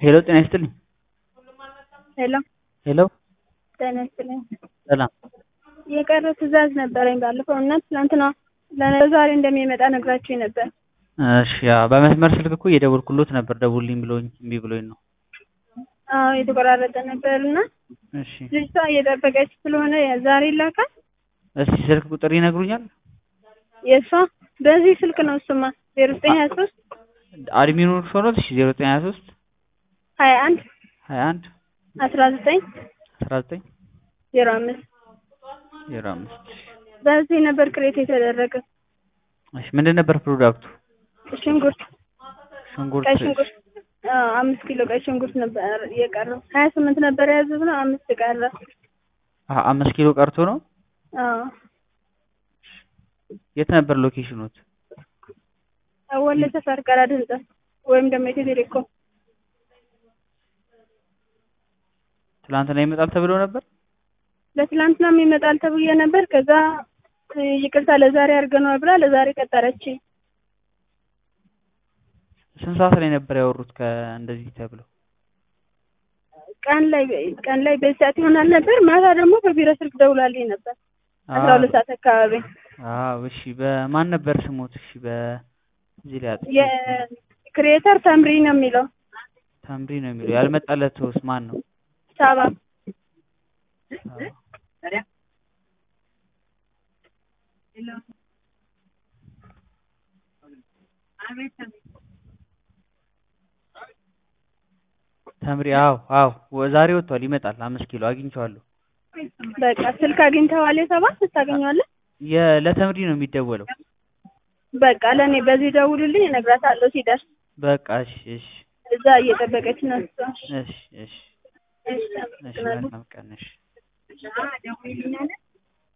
ሄሎ ጤና ይስጥልኝ። ሄሎ ሄሎ ጤና ይስጥልኝ። ሰላም። የቀረ ትዕዛዝ ነበረኝ ባለፈው እና ትናንትና ለዛሬ እንደሚመጣ ነግራችሁኝ ነበር። እሺ ያ በመስመር ስልክ እኮ እየደወልኩሎት ነበር ደውልልኝ ብሎኝ እምቢ ብሎኝ ነው። አዎ የተቆራረጠ ነበር እና እሺ ልጅቷ እየጠበቀች ስለሆነ ዛሬ ይላካል። እስቲ ስልክ ቁጥር ይነግሩኛል? የእሷ በዚህ ስልክ ነው እሱማ ዜሮ ዘጠኝ ሀያ ሶስት አድሚኑ እርሶ ኖት? እሺ ዜሮ ዘጠኝ ሀያ ሶስት ሀያ አንድ ሀያ አንድ አስራ ዘጠኝ አስራ ዘጠኝ ዜሮ አምስት ዜሮ አምስት በዚህ ነበር ክሬት የተደረገ እሺ ምንድን ነበር ፕሮዳክቱ? ሽንኩርት ሽንኩርት ቀይ ሽንኩርት አዎ አምስት ኪሎ ቀይ ሽንኩርት ነበር የቀረው ሀያ ስምንት ነበር የያዘዝነው አምስት ቀረ አ- አምስት ኪሎ ቀርቶ ነው። አዎ የት ነበር ሎኬሽኖት? ወለ ሰፈር ቀራድ ህንጻ ወይም ደግሞ ኢትዮ ቴሌኮም ትላንትና ይመጣል ተብሎ ነበር። ለትላንትናም ይመጣል ተብዬ ነበር። ከዛ ይቅርታ ለዛሬ አድርገነዋል ብላ ለዛሬ ቀጠረች። ስንት ሰዓት ላይ ነበር ያወሩት ከእንደዚህ ተብለው? ቀን ላይ ቀን ላይ በዚህ ሰዓት ይሆናል ነበር። ማታ ደግሞ በቢሮ ስልክ ደውላልኝ ነበር አስራ ሁለት ሰዓት አካባቢ። አዎ እሺ በማን ነበር ስሞት? እሺ በዚህ ላይ አጥቼ የክሪኤተር ተምሪ ነው የሚለው ተምሪ ነው የሚለው ያልመጣለት ሰውስ ማን ነው? ሳባ አዎ። ተምሪ አዎ አዎ ወ- ዛሬ ወጥቷል ይመጣል አምስት ኪሎ አግኝቼዋለሁ በቃ ስልክ አግኝተዋል። የሰባ ታገኘዋለህ። የ- ለተምሪ ነው የሚደወለው በቃ ለእኔ በዚህ ደውልልኝ እነግራታለሁ ሲደርስ። በቃ እሺ እሺ እዛ እየጠበቀች ነው እሷ። እሺ እሺ እሺ እሺ አመሰግናለሁ። መልካም ቀን እሺ